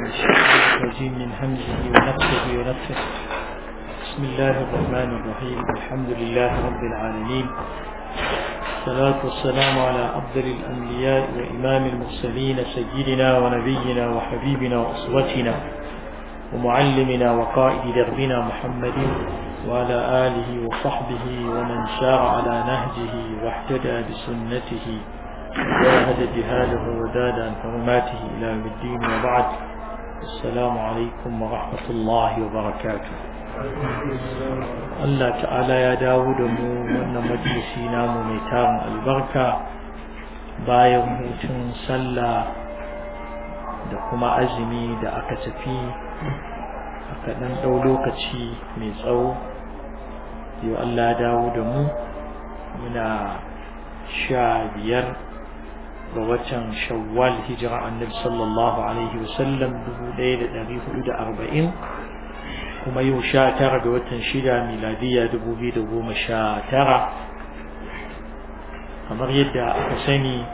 الشيطان الرجيم من همزه ونفسه ونفسه بسم الله الرحمن الرحيم الحمد لله رب العالمين الصلاة والسلام على أفضل الأنبياء وإمام المرسلين سيدنا ونبينا وحبيبنا وأسوتنا ومعلمنا وقائد دربنا محمد وعلى آله وصحبه ومن سار على نهجه واحتدى بسنته وجاهد جهاده وزاد عن حرماته إلى يوم الدين وبعد السلام عليكم ورحمة الله وبركاته Allah ta'ala ya dawo da mu wannan majalisi namu mai tarin albarka bayan hutun sallah da kuma azumi da aka tafi aka ɗan ɗau lokaci mai tsawo yau Allah ya dawo da mu muna sha biyar ga watan shawwal hijira annabi sallallahu alaihi wasallam dubu ɗaya da ɗari hudu da arba'in kuma yau sha tara ga watan shida miladiya dubu biyu da goma sha tara kamar yadda aka sani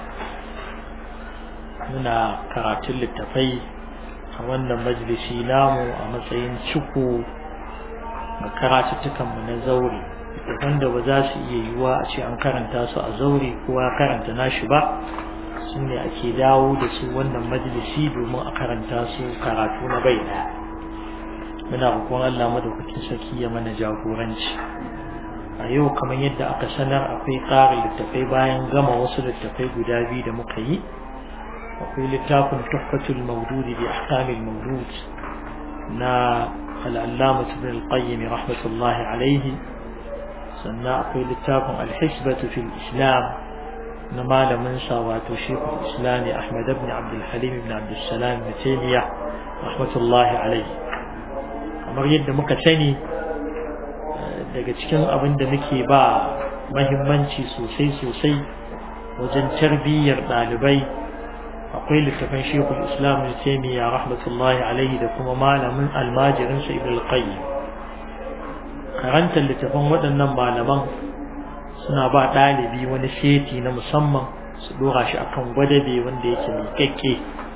muna karatun littafai a wannan majalisi namu a matsayin ciko ga karatuttukanmu na zaure wanda ba za su iya yiwuwa a ce an karanta su a zaure kowa karanta nashi ba su ne ake dawo da su wannan majalisi domin a karanta su karatu na bai daya muna roƙon Allah madaukakin sarki ya mana jagoranci a yau kamar yadda aka sanar akwai ƙarin littafai bayan gama wasu littafai guda biyu da muka yi akwai littafin tuhfatul mawdudi bi ahkamil mawdud na al-allamah ibn al-qayyim rahmatullahi alayhi sannan akwai littafin al-hisbatu fil islam na malamin sa wato shekul islami ahmad ibn abdul halim ibn abdul salam ibn taymiyyah rahmatullahi alayhi kamar yadda muka sani daga cikin abin da muke ba mahimmanci sosai sosai wajen tarbiyyar ɗalibai akwai littafin shekul islam da taimiyya rahmatullahi alaihi da kuma malamin almajirinsa ibn al-qayyim karantar littafin waɗannan malaman suna ba ɗalibi wani seti na musamman su ɗora shi akan gwadabe wanda yake miƙaƙƙe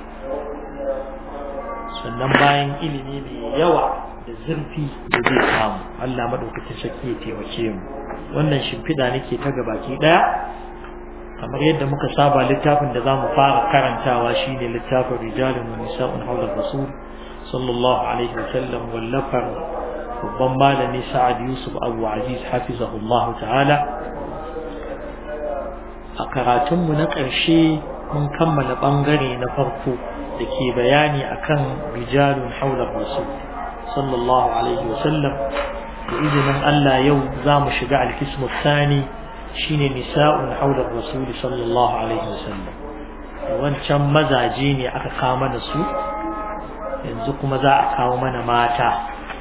sannan bayan ilimi mai yawa da zurfi da zai samu Allah madaukakin sarki ya taimake mu wannan shimfiɗa nake ta gabaki ɗaya kamar yadda muka saba littafin da zamu fara karantawa shine littafin rijalun wa nisa'un hawla rasul sallallahu alaihi wa sallam wallafar babban malami Sa'ad Yusuf Abu Aziz hafizahullah ta'ala a karatunmu na ƙarshe mun kammala ɓangare na farko da ke bayani akan rijalun hawla rasul sallallahu alaihi wa sallam da izinin Allah yau za mu shiga alkismu sani shine nisa'un haular rasuli sallallahu alaihi wasallam wancan mazaje ne aka kawo mana su yanzu kuma za a kawo mana mata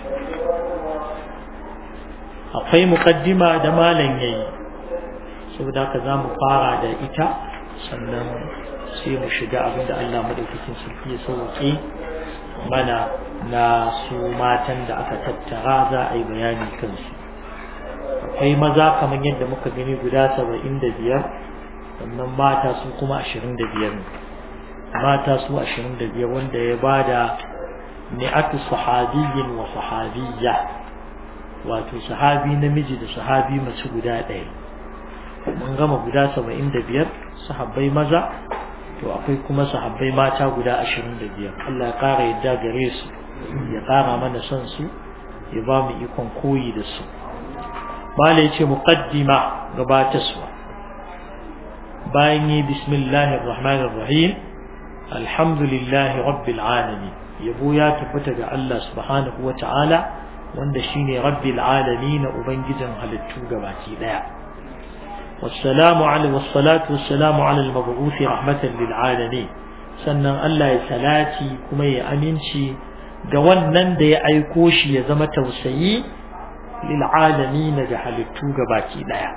akwai muqaddima da malam yayi saboda haka za mu fara da ita sannan sai mu shiga abinda Allah madaukakin sarki ya sauke mana na su matan da aka tattara za a yi bayani kansu akwai maza kamar yadda muka gani guda saba'in da biyar sannan mata su kuma ashirin da biyar mata su ashirin da biyar wanda ya ba da mi'atu sahabiyyin wa sahabiyya wato sahabi namiji da sahabi mace guda ɗaya mun gama guda saba'in da biyar sahabbai maza to akwai kuma sahabbai mata guda ashirin da biyar Allah ya ƙara yadda gare su ya ƙara mana son su ya ba mu ikon koyi da su bala ya ce muqaddima gabatarwa bayan yi bismillahir rahmanir rahim alhamdulillahi rabbil alamin yabo ya tabbata ga Allah subhanahu wa ta'ala wanda shine rabbil alamin ubangijin halittu gabaki daya والسلام على والصلاة والسلام على المبعوث رحمة للعالمين sannan Allah ya salati kuma ya aminci ga wannan da ya aiko shi ya zama tausayi lil alamin ga halittu gabaki daya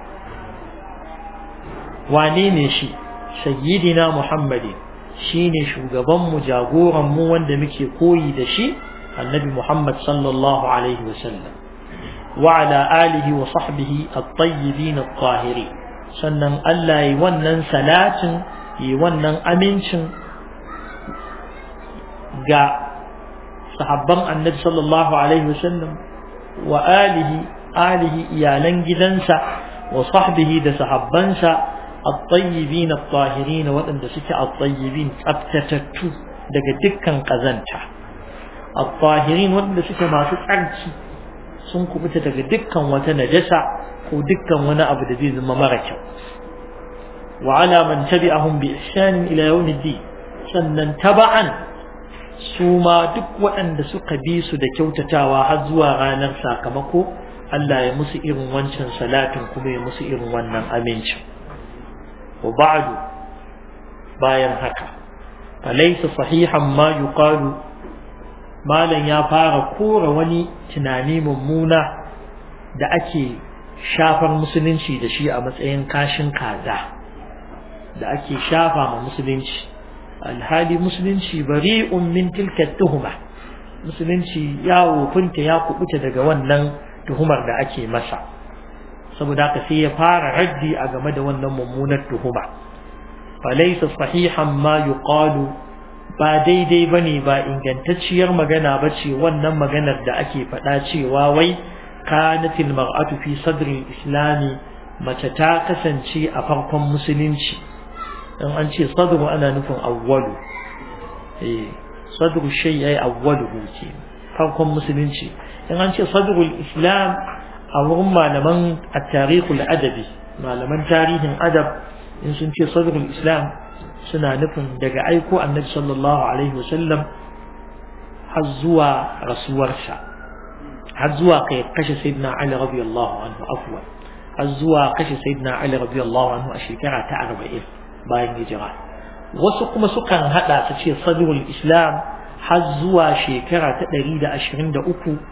wane ne shi sayyidina muhammadin shine shugaban mu jagoran mu wanda muke koyi da shi annabi muhammad sallallahu alaihi wasallam wa ala alihi wa sahbihi at-tayyibin at-tahirin sannan Allah yi wannan salatin yi wannan amincin ga sahabban annabi sallallahu alaihi wasallam wa alihi alihi iyalan gidansa wa sahbihi da sahabbansa at-tayyibin at-tahirin waɗanda suke at-tayyibin tsaftatattu daga dukkan kazanta at-tahirin waɗanda suke masu tsarki sun kubuta daga dukkan wata najasa ko dukkan wani abu da zai zama mara kyau wa ala man tabi'ahum bi ihsan ila yawmiddin sannan taba'an su ma duk waɗanda suka bi su da kyautatawa har zuwa ranar sakamako Allah ya musu irin wancan salatin kuma ya musu irin wannan amincin wa ba'du bayan haka alaysa sahihan ma yuqalu malan ya fara kora wani tunani mummuna da ake shafar musulunci da shi a matsayin kashin kaza da ake shafa ma musulunci alhali musulunci bari'un min tilka tuhuma musulunci ya wofinta ya kubuta daga wannan tuhumar da ake masa saboda haka sai ya fara raddi a game da wannan mummunar tuhuma falaysa sahihan ma yuqalu ba daidai bane ba ingantacciyar magana bace wannan maganar da ake faɗa cewa wai kanatil mar'atu fi sadri islami mace ta kasance a farkon musulunci in an ce sadru ana nufin awwalu eh sadru shay ay awwaluhu ce farkon musulunci in an ce sadrul islam a wurin malaman at-tarikhul adabi malaman tarihin adab in sun ce sadrul islam suna nufin daga aiko annabi sallallahu alaihi wasallam har zuwa rasuwarsa har zuwa kai kashe sayyidina ali radiyallahu anhu afwan har zuwa kashe sayyidina ali radiyallahu anhu a shekara ta 40 bayan hijira wasu kuma sukan hada su ce sadrul islam har zuwa shekara ta 123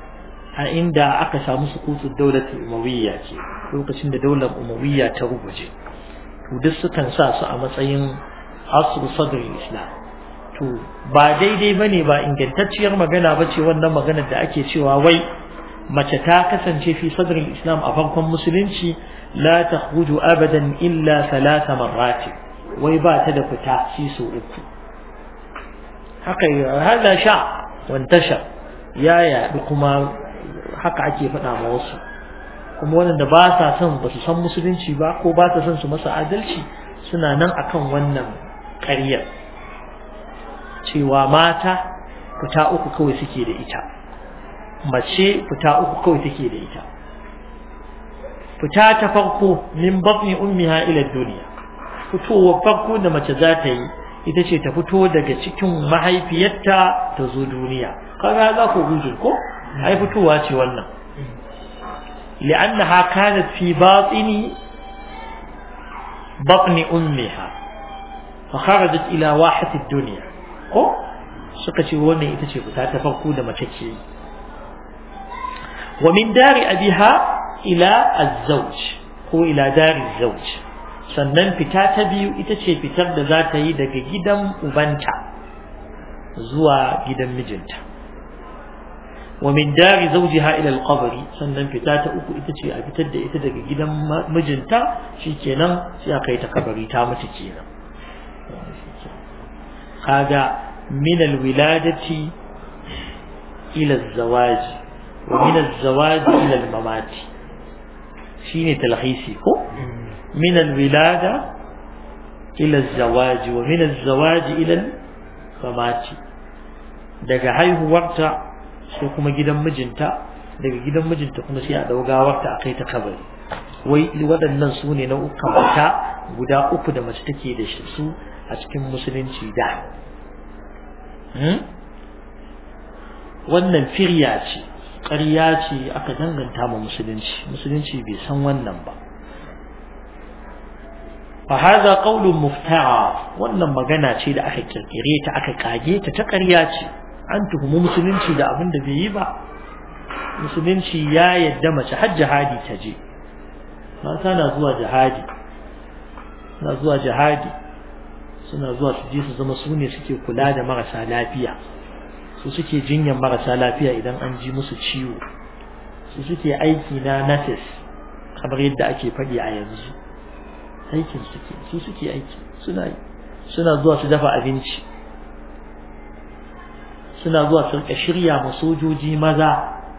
a inda aka samu sukutun daular umawiyya ce lokacin da daular umawiyya ta rubuje to duk sukan sa su a matsayin asru sadrul islam to ba daidai bane ba ingantacciyar magana bace wannan maganar da ake cewa wai mace ta kasance fi sadrul islam a farkon musulunci la takhruju abadan illa thalatha marrati wai ba ta da fita shi so uku haka hada sha wantasha ya yaɗu kuma haka ake faɗa ma wasu kuma waɗanda ba sa son ba su san musulunci ba ko ba sa son su masa adalci suna nan akan wannan ƙaryar cewa mata fita uku kawai suke da ita mace fita uku kawai take da ita fita ta farko min batni ummiha ila duniya fitowar farko da mace za ta yi ita ce ta fito daga cikin mahaifiyarta ta zo duniya kaga za ku gujin ko ai fitowa ce wannan li'annaha kanat fi batini batni ummiha fa kharajat ila wahati ad-dunya ko suka ce wannan ita ce fita ta farko da mace ke yi wa min dari abiha ila az-zawj ko ila dari az-zawj sannan fita ta biyu ita ce fitar da za ta yi daga gidan ubanta zuwa gidan mijinta wa min dari zawjiha ila al-qabr sannan fita ta uku ita ce a fitar da ita daga gidan mijinta shikenan sai aka yi ta kabari ta mutu kenan kaga min al-wiladati ila az-zawaj wa min az-zawaj ila al-mamat shine talhisi ko من الولادة إلى الزواج ومن الزواج إلى الممات daga haihuwarta sai kuma gidan mijinta daga gidan mijinta kuma sai a dau gawarta a kai ta kabari wai waɗannan su ne nau'ukan fita guda uku da mace take da shi su a cikin musulunci da wannan firya ce ƙarya ce aka danganta ma musulunci musulunci bai san wannan ba فهذا قول مفترى wannan magana ce da aka kirkire ta aka kage ta ta ƙarya ce an tuhumu musulunci da abin da bai yi ba musulunci ya yadda mace har jihadi ta je mata na zuwa jihadi na zuwa jihadi suna zuwa su je su zama su ne suke kula da marasa lafiya su suke jinyar marasa lafiya idan an ji musu ciwo su suke aiki na nurses kamar yadda ake faɗi a yanzu aikin suke su suke aiki suna yi suna zuwa su dafa abinci suna zuwa su rika shirya ma sojoji maza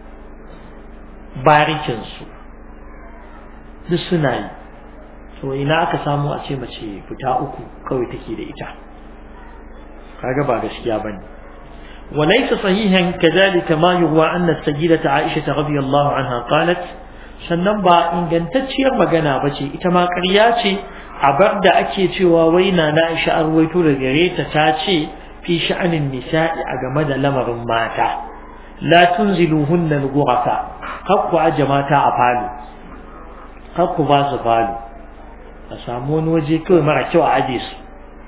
barikinsu duk suna yi to ina aka samu a ce mace fita uku kawai take da ita kaga ba gaskiya bane وليس صحيحا كذلك ما يروى أن السيدة عائشة رضي الله عنها قالت sannan ba ingantacciyar magana ba ce ita ma ƙarya ce a bar da ake cewa waina na Aisha arwaito da gare ta ta ce fi sha'anin nisa'i a game da lamarin mata la tunziluhunna al-ghurafa kakku aje mata a falo kakku ba su falo a samu wani waje kawai mara kyau a aje su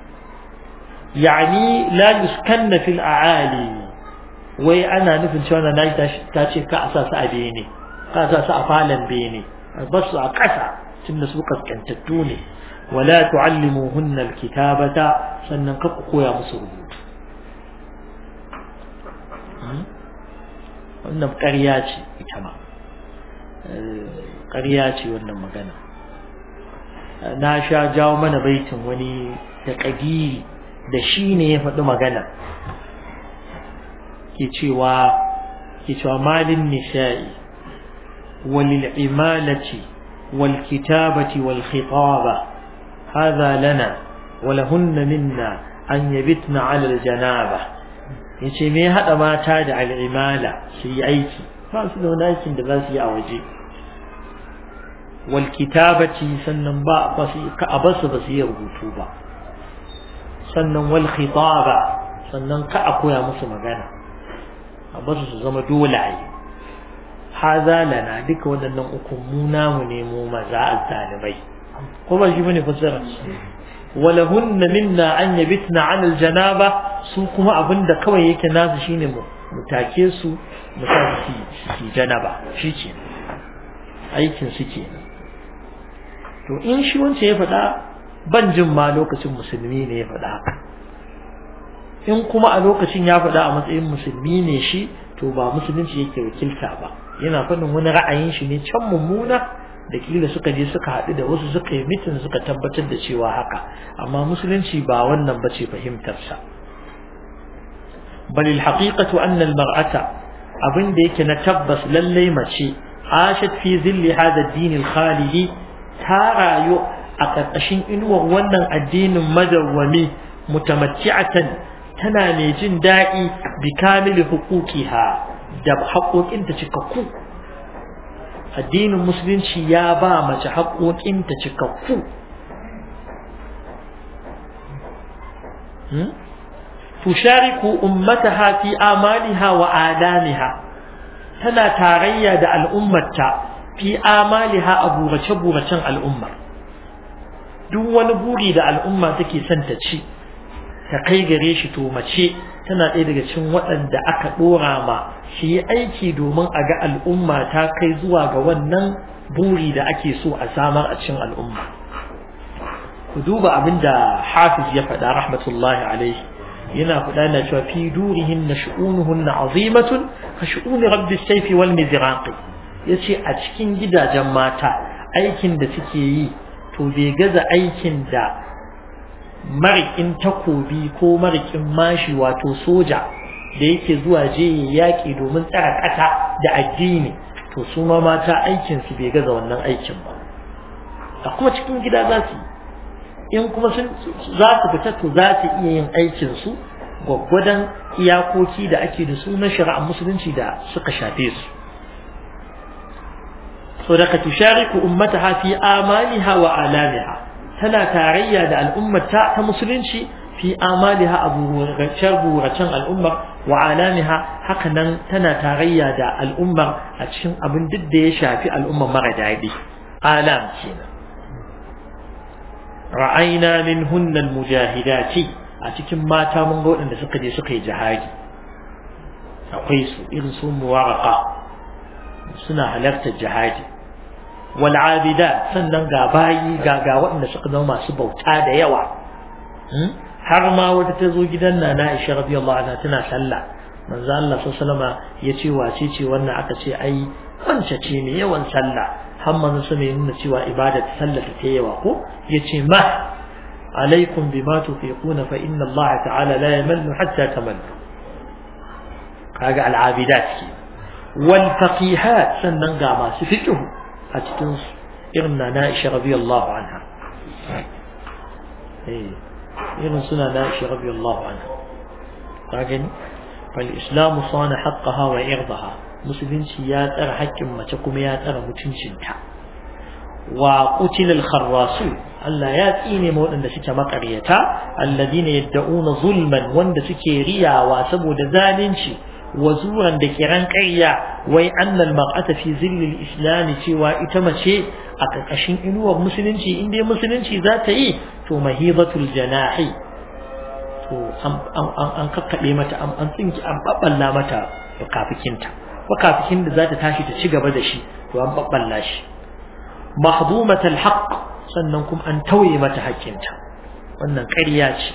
yani la yuskanna fil a'ali wai ana nufin cewa na nayi ta ce ka a sa su a bene ka sa su a falon bene ba su a ƙasa tunda su kaskantattu ne wala tu'allimuhunna alkitabata sannan ka ku koya musu rubutu wannan ƙarya ce ita ma ƙarya ce wannan magana na sha jawo mana baitin wani da ƙadiri da shi ne ya faɗi magana ke cewa ke cewa malin nisha'i walil imalati wal kitabati wal khitaba hadha lana walahunna minna an yabitna ala al janaba yace me hada mata da al imala su yi aiki ba su da wani aikin da za su yi a waje wal kitabati sannan ba ba su ka abasu ba su yi rubutu ba sannan wal khitaba sannan ka a koya musu magana a basu su zama dolaye haza lana duka waɗannan uku mu namu ne mu maza azzalibai ko ba shi bane fasara walahunna minna an yabitna ala aljanaba su kuma abinda kawai yake nasu shine mu mu take su mu sa su su janaba shi ce aikin su ke to in shi wance ya faɗa ban jin ma lokacin musulmi ne ya faɗa haka in kuma a lokacin ya faɗa a matsayin musulmi ne shi to ba musulunci yake wakilta ba yana faɗin wani ra'ayin shi ne can mummuna da kila suka je suka haɗu da wasu suka yi mitin suka tabbatar da cewa haka amma musulunci ba wannan bace fahimtarsa bal alhaqiqatu anna almar'ata abin da yake na tabbas lallai mace ashat fi zilli hada ad-din al-khalidi ta rayu a ƙarƙashin inuwar wannan addinin madawwami mutamatti'atan tana mai jin daɗi bi kamili huquqiha da haƙoƙinta cikakku addinin musulunci ya ba mace haƙoƙinta cikakku tushariku ummataha fi amaliha wa adamiha tana tarayya da al'ummarta fi amaliha a burace-buracen al'ummar duk wani buri da al'umma take son ta ci ta kai gare shi to mace tana ɗaya daga cikin waɗanda aka ɗora ma shi yi aiki domin a ga al'umma ta kai zuwa ga wannan buri da ake so a samar a cikin al'umma ku duba abin da hafiz ya faɗa rahmatullahi alaihi yana faɗa na cewa fi durihin na shu'unuhun na azimatun ka shu'uni rabbi saifi wal mizraqi yace a cikin gidajen mata aikin da suke yi to bai gaza aikin da marikin takobi ko marikin mashi wato soja da yake zuwa je yaƙi domin tsara ƙasa da addini to su ma mata aikin su bai gaza wannan aikin ba a kuma cikin gida za su in kuma sun za su fita to za su iya yin aikin su gwaggwadon iyakoki da ake da su na shari'ar musulunci da suka shafe su so daga tushariku ummataha fi amaliha wa alamiha tana tarayya da al'ummata ta musulunci fi amaliha abu buracen al'ummar wa alamiha haka nan tana tarayya da al'ummar a cikin abin duk da ya shafi al'ummar mara daɗi alam kenan ra'ayna min hunnal mujahidati a cikin mata mun ga waɗanda suka je suka yi jihadi akwai su irin su muwaraka suna halartar jihadi wal'abida sannan ga bayi ga ga waɗanda suka zama masu bauta da yawa har ma wata ta zo gidan na na Aisha radiyallahu anha tana sallah manzo Allah sallallahu ya ce wace ce wannan aka ce ai wance ce ne yawan sallah har manzo sun nuna cewa ibada ta sallah ta yawa ko yace ma alaikum bima tufiquna fa inna Allah ta'ala la yamallu hatta tamallu kaga al'abidat ke wal faqihat sannan ga masu fiqh a cikin su irin na Aisha radiyallahu anha eh irin suna na Aisha radiyallahu anha kaga ni fal islamu sana haqqaha wa irdaha musulunci ya tsara haƙƙin mace kuma ya tsara mutuncinta wa qutilal kharrasu Allah ya tsine ma waɗanda suke makaryata alladina yadda'una zulman wanda suke riyawa saboda zalunci wa zuran da kiran ƙarya wai annal mar'ata fi zillil islam cewa ita mace a ƙarƙashin inuwar musulunci in dai musulunci za ta yi to mahibatul janahi to an kakkaɓe mata an tsinki an babballa mata kafikinta makafikin da za ta tashi ta ci gaba da shi to an babballa shi mahdumatul haqq sannan kuma an tauye mata haƙƙinta wannan ƙarya ce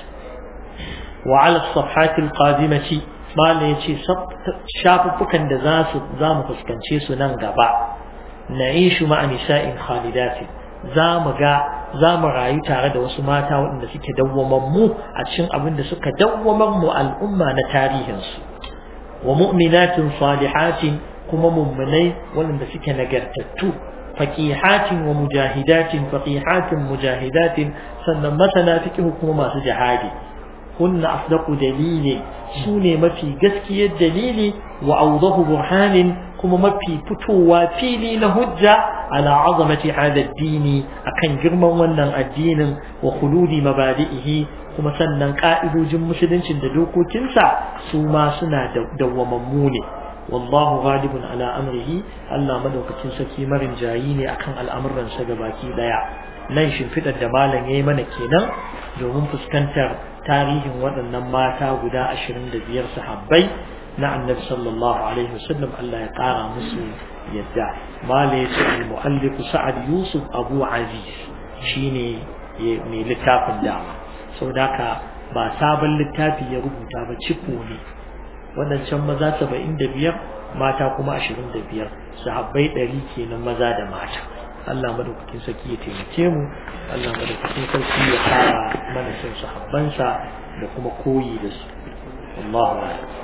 wa ala safhatil qadimati mala yace shafuffukan da za su za mu fuskance su nan gaba na'ishu ma'a nisa'in khalidatin za mu ga za mu rayu tare da wasu mata waɗanda suke dawwamammu a cikin abin da suka dawwamar mu al'umma na tarihinsu wa mu'minatin salihatin kuma mummunai waɗanda suke nagartattu faqihatin wa mujahidatin faqihatin mujahidatin sannan masana fiqh kuma masu jihadi kunna asdaqu dalili sune mafi gaskiyar dalili wa awdahu burhanin kuma mafi fitowa fili na hujja ala azamati hada addini akan girman wannan addinin wa khuludi mabadi'ihi kuma sannan ka'idojin musuluncin da dokokinsa su ma suna dawwamammu ne wallahu ghalibun ala amrihi Allah madaukakin sarki marin jayi ne akan al'amuran sa gabaki daya nan shimfidar da malam yayi mana kenan domin fuskantar tarihin waɗannan mata guda 25 sahabbai na annabi sallallahu alaihi wasallam Allah ya kara musu yadda mala ya ce al-mu'allif sa'ad yusuf abu aziz shine mai littafin dama saboda haka ba sabon littafi ya rubuta ba ciko ne wadancan maza 75 mata kuma 25 sahabbai 100 kenan maza da mata Allah madaukakin sarki ya taimake mu Allah madaukakin sarki ya fara mana son sahabbansa da kuma koyi da su Allahu akbar